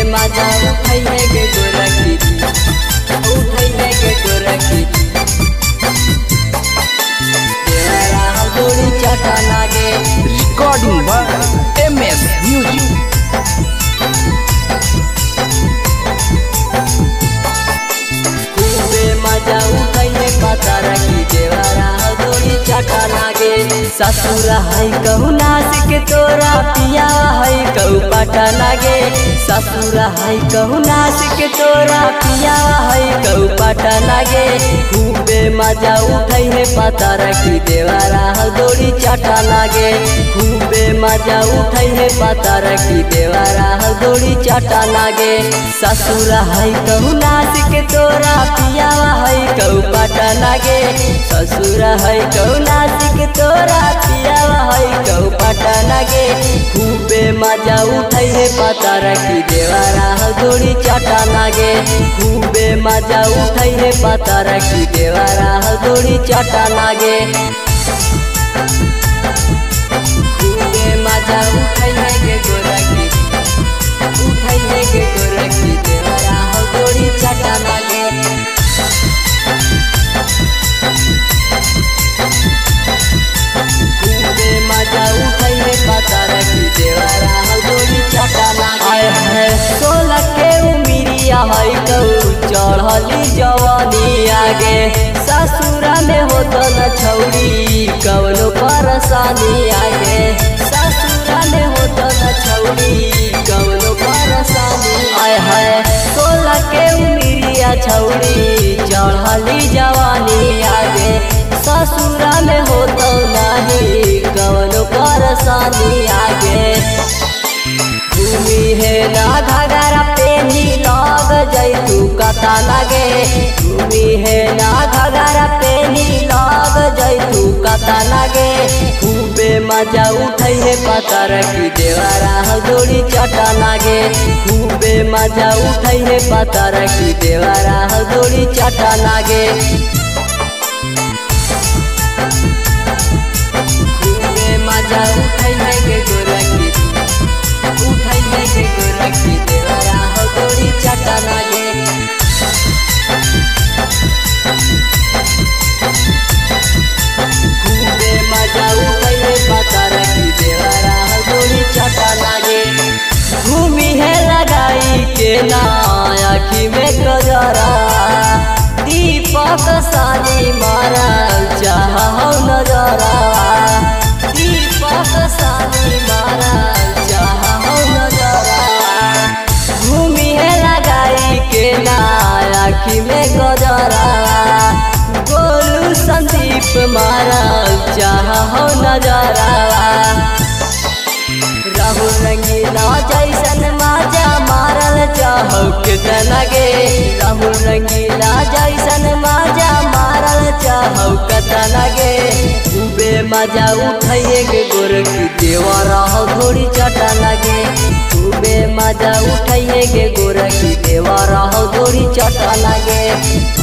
मजा उठैहे के गोरखी उठैहे के गोरखी देवरा हथौड़ी चटा लागे Recording by MS Music. खूबे मजा उठैहे पता रखी देवरा हथौड़ी चटा लागे ससुर है कहू नाच के तोरा पिया है कहू पटा लागे ससुर है कहू नाच के तोरा पिया है कहू पटा लागे खूबे मजा उठैहे पता रखी देवरा हथौड़ी चटा लागे खूबे मजा उठैहे पता रखी देवरा हथौड़ी चटा लागे ससुर है कहू नाच के तोरा पियावा है कहू पटा लागे ससुर है कहू नाच के तोरा पियावा है कहू पटा लागे खूबे मजा उठै है पता रखी देवरा हथौड़ी चटा लागे खूबे मजा उठै है पता रखी देवरा हथौड़ी चटा लागे खूबे मजा उठै है के गोरखी उठै है के गोरखी देवरा हथौड़ी चटा लागे खूबे मजा उठै है पता रखी देवरा हथौड़ी चटा लागे आय है सोलह के उमिरिया है कहू चढ़ली जवानी आगे ससुरा में होत न छौरी कवनो परेशानी आगे ससुरा में होत न छौरी कवनो परेशानी आय है सोलह के उमिरिया छौरी चढ़ली जवानी आगे ससुरा में होत नहीं कवनो परेशानी आगे भूमि है ना घगरा पेनी लग जैतू कता लगे भूमि है ना घगरा पेनी लग जैतू कता लगे खूबे मजा उठै है पता रखी देवरा हथौड़ी चटा लागे खूबे मजा उठै है पता रखी देवरा हथौड़ी चटा लागे खूबे मजा उठै है के गोरखी उठै है के गोरखी देवरा हथौड़ी चटा लागे खूबे मजा उठै है पता रखी देवरा हथौड़ी चटा लागे घूमी है लगाई के ना आखी में गजरा दीपक सानी मारा चाह नजरा दीपक सानी मारा चाह नजरा घूमी है लगाई के ना आखी में गजरा गोलू संदीप मारा चाह नजरा राहुल रंगीला जैसन माजा मारल चाहो कितना गे राहुल रंगीला जैसन माजा मारल चाहो कितना गे खूबे मजा उठाइए के गोरखी देवा रहो थोड़ी चटा लगे खूबे मजा उठाइए के गोरखी देवा रहो थोड़ी चटा लगे